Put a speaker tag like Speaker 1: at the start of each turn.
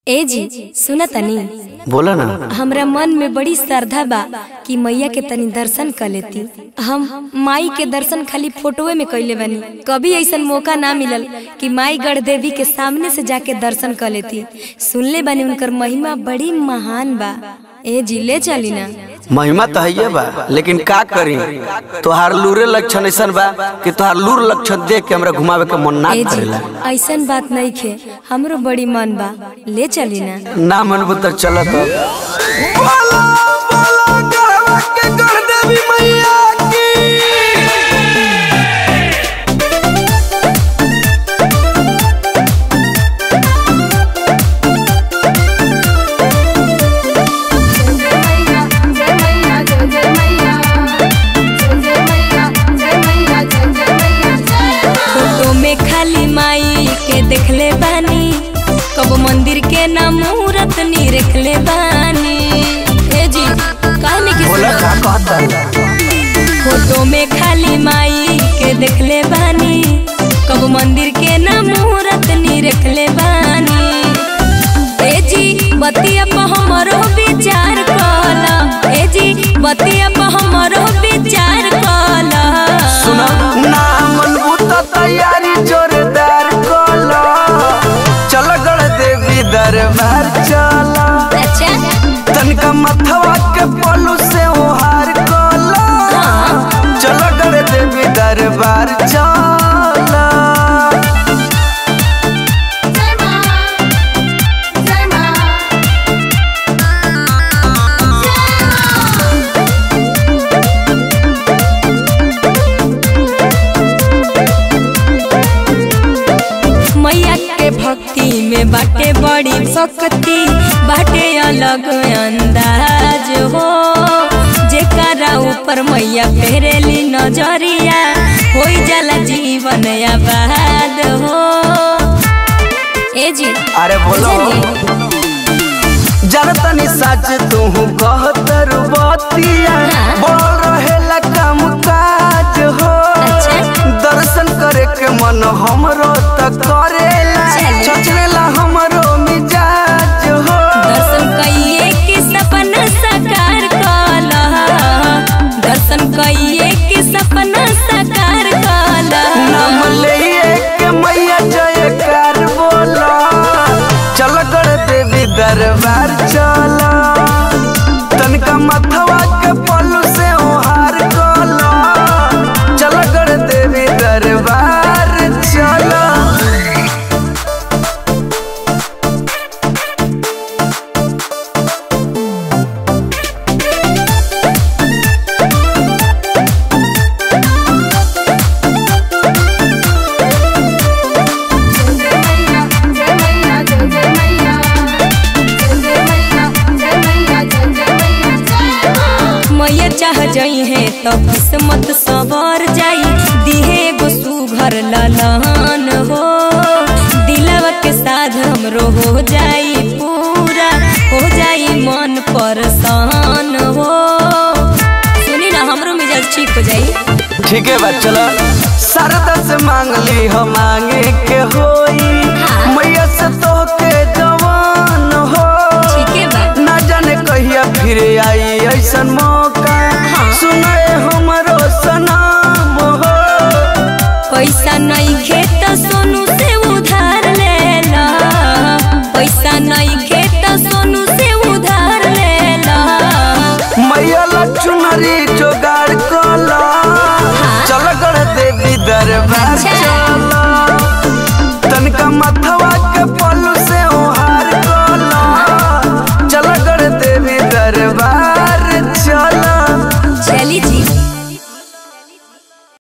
Speaker 1: ए जी सुना तनी
Speaker 2: बोला ना
Speaker 1: हमरा मन में बड़ी श्रद्धा बा कि मैया के तनी दर्शन कर लेती हम माई के दर्शन खाली फोटोए में कैले बानी कभी ऐसा मौका ना मिलल कि माई गढ़ देवी के सामने से जाके दर्शन कर लेती सुनले बानी उनकर महिमा बड़ी महान बा ए जी ले चली ना
Speaker 2: महिमा तो है बा लेकिन का करी तोहार लूरे लक्षण ऐसन बा कि तोहार लूर लक्षण देख के हमरा घुमावे के मन ना
Speaker 1: ए जी
Speaker 2: करेला
Speaker 1: ऐसन बात नहीं खे हमरो बड़ी मन बा ले चली ना
Speaker 2: ना मनबू तो चलत
Speaker 1: फोटो में खाली माई के देखले बानी कब मंदिर के ना मूरत नी रखले बानी ए जी कहने की
Speaker 2: बोला का कहता
Speaker 1: फोटो में खाली माई के देखले बानी कब मंदिर के ना मूरत नी रखले बानी ए जी बतिया पर हमरो विचार कला ए जी बतिया पर हमरो विचार कला
Speaker 2: सुना ना मनबू तो तैयारी जोरदार कोला चल गड़ देवी दरबार चला
Speaker 1: अच्छा
Speaker 2: तनका मथवा के पलू से ओहार कोला चल गड़ देवी दरबार चला
Speaker 1: मैया के भक्ति में बाटे बड़ी शक्ति बाटे अलग अंदाज हो जेकरा ऊपर मैया फेरेली नजरिया हो जाला जीवन आबाद हो ए जी
Speaker 2: अरे बोलो जनतनी सच तू कहतर बतिया
Speaker 1: हाँ।
Speaker 2: बोल रहेला काम काज हो
Speaker 1: अच्छा।
Speaker 2: दर्शन करे के मन हमरो त करेला
Speaker 1: चलो।
Speaker 2: चचरेला हमरो मिजाज हो
Speaker 1: दर्शन कइए के सपना साकार कला दर्शन कइए के सपना साकार कला
Speaker 2: नाम लिए के मैया जयकार बोला चल कर देवी दरबार चला तनका मथवा के पल्लू से ओहार कोला चल कर देवी दरबार चला
Speaker 1: मैया चाह जाई है तो किस्मत सवर जाई दिहे एगो सुघर ललन हो दिलवा के साथ हमरो हो जाई पूरा हो जाई मन परसान हो सुनी ना हमरो मिजाज ठीक हो जाई
Speaker 2: ठीक है बा चलो सरदा से मांग ली हो मांगे के होई
Speaker 1: हाँ।
Speaker 2: मैया से तो के जवान हो
Speaker 1: ठीक है बा
Speaker 2: ना जाने कहिया फिर आई ऐसन मौका
Speaker 1: हाँ।
Speaker 2: सुनाए हमरो सनाम हो
Speaker 1: पैसा नहीं खेत सोनू से उधार लेला पैसा नहीं खेत सोनू से उधार लेला
Speaker 2: मैया लचुनरी जोगाड़ कला
Speaker 1: हाँ।
Speaker 2: चल गढ़ देवी दरबार
Speaker 1: अच्छा।
Speaker 2: चला